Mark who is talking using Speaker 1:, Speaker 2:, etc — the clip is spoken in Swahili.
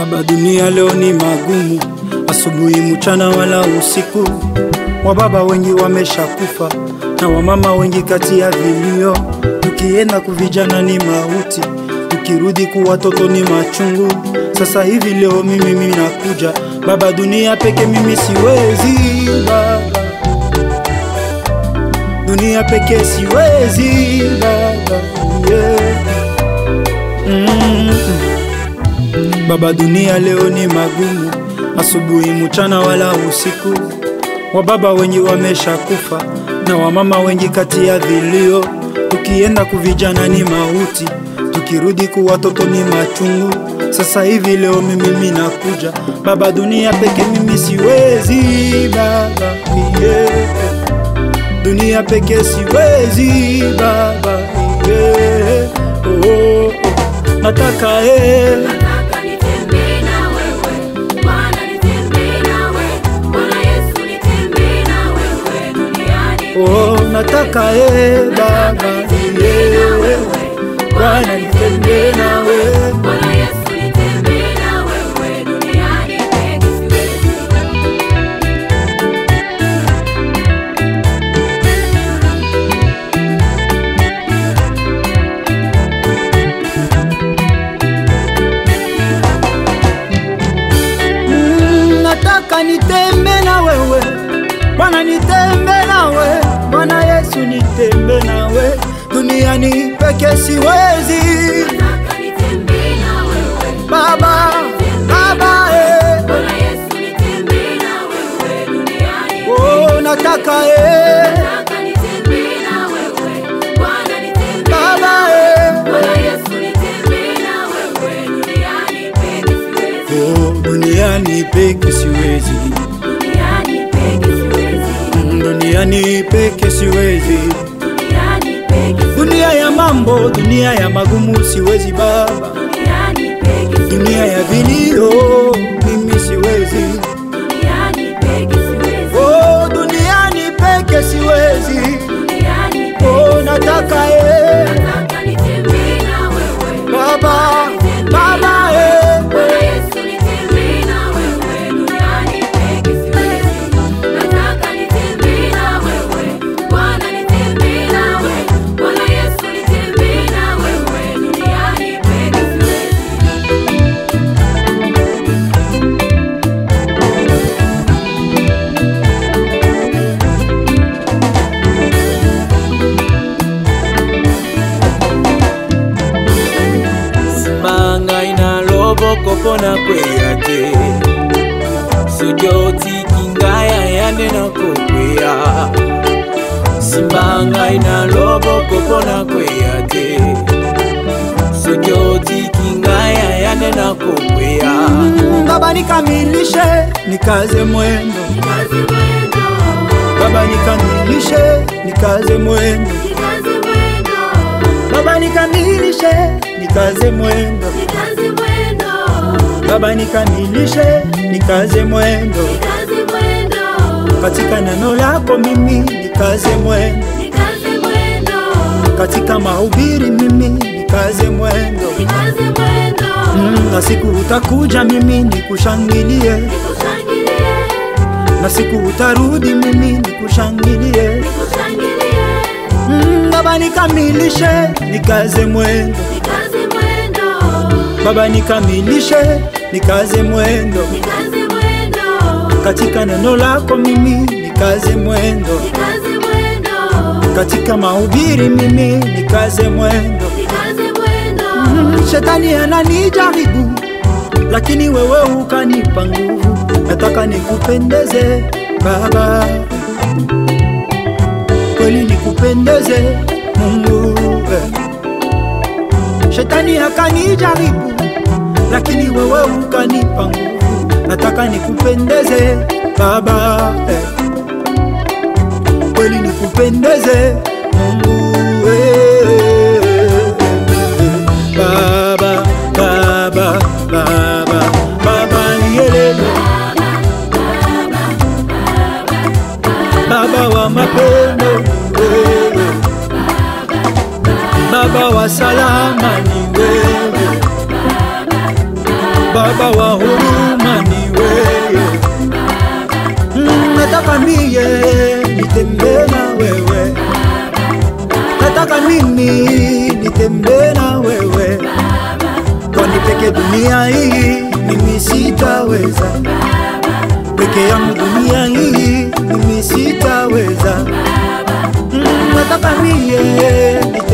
Speaker 1: Baba, dunia leo ni magumu, asubuhi, mchana wala usiku. Wababa wengi wameshakufa na wamama wengi kati ya vilio. Tukienda kuvijana ni mauti, tukirudi ku watoto ni machungu. Sasa hivi leo mimi mimi nakuja Baba, dunia peke mimi siwezi Baba, dunia peke siwezi Baba, yeah. mm Baba, dunia leo ni magumu, asubuhi, mchana wala usiku. Wababa wengi wameshakufa na wamama wengi kati ya vilio. Tukienda kuvijana ni mauti, tukirudi ku watoto ni machungu. Sasa hivi leo mimi mimi nakuja Baba, dunia peke mimi siwezi Baba, yeah. Dunia peke siwezi Baba, yeah. oh, oh. Nataka eh.
Speaker 2: Nataka nitembee na wewe, Bwana nitembee na wewe, Bwana Yesu nitembee na wewe duniani.
Speaker 1: Oh, nataka eh, Baba,
Speaker 2: nitembee na
Speaker 1: yeah.
Speaker 2: wewe,
Speaker 1: Bwana nitembee nawe
Speaker 2: Bwana Yesu nitembee na wewe duniani peke siwezi.
Speaker 1: Mm, nataka nitembe na wewe Bwana nitembe nawe Bwana Yesu nitembe nawe duniani peke siwezi
Speaker 2: Nataka nitembee na wewe,
Speaker 1: Baba Baba eh.
Speaker 2: Bwana Yesu nitembee na wewe duniani.
Speaker 1: Oh, nataka eh.
Speaker 2: Nataka nitembee na wewe, Bwana nitembee
Speaker 1: Baba eh.
Speaker 2: Bwana Yesu nitembee na wewe duniani peke siwezi.
Speaker 1: Oh, duniani peke siwezi
Speaker 2: Duniani peke siwezi.
Speaker 1: Mm, duniani peke siwezi
Speaker 2: Duniani peke siwezi.
Speaker 1: dunia ya mambo dunia ya magumu siwezi baba
Speaker 2: Duniani peke siwezi.
Speaker 1: dunia ya vilio mimi siwezi
Speaker 2: Duniani peke siwezi.
Speaker 1: oh, duniani peke siwezi
Speaker 2: Duniani peke
Speaker 1: oh, nataka eh.
Speaker 2: Nataka nitembee na wewe.
Speaker 1: baba baba eh.
Speaker 2: Bwana Yesu nitembee na wewe duniani peke siwezi. Nataka nitembee na wewe. Bwana nitembee na wewe. Bwana Yesu nitembee na wewe duniani peke siwezi.
Speaker 3: simbanga ina loboko mpona kweya te soki otiki ngai ayande na kokweya simbanga ina loboko mpona kweya te soki otiki ngai ayande na kokweya
Speaker 1: baba nikamilishe nikaze mwendo
Speaker 2: Nikaze mwendo,
Speaker 1: baba nikamilishe nikaze mwendo
Speaker 2: nikaze mwendo,
Speaker 1: baba nikamilishe nikaze mwendo
Speaker 2: nikaze mwendo,
Speaker 1: baba nikamilishe nikaze mwendo
Speaker 2: nikaze mwendo,
Speaker 1: katika neno lako mimi nikaze mwendo
Speaker 2: nikaze mwendo,
Speaker 1: katika mahubiri mimi nikaze mwendo
Speaker 2: nikaze mwendo,
Speaker 1: mm, na siku utakuja mimi nikushangilie
Speaker 2: nikushangilie,
Speaker 1: na siku utarudi mimi nikushangilie
Speaker 2: nikushangilie,
Speaker 1: mm, baba nikamilishe nikaze mwendo
Speaker 2: nikaze mwendo,
Speaker 1: baba nikamilishe nikaze mwendo
Speaker 2: nikaze mwendo,
Speaker 1: katika neno lako mimi nikaze mwendo
Speaker 2: nikaze mwendo,
Speaker 1: katika mahubiri mimi nikaze mwendo
Speaker 2: nikaze mwendo,
Speaker 1: Mm, shetani ananijaribu lakini wewe ukanipa nguvu nataka nikupendeze baba kweli nikupendeze mungu eh. shetani akanijaribu lakini wewe ukanipa nguvu nataka nikupendeze baba eh. kweli nikupendeze mungu eh. baba baba baba baba yelele baba wa mapendo wewe baba wa salama ni wewe baba wa huruma ni wewe Mm, nataka mie nitembee na wewe nataka mimi nitembee na wewe kwani peke dunia hii mimi sitaweza peke yangu dunia hii mimi sitaweza Mm, nataka mie nitembee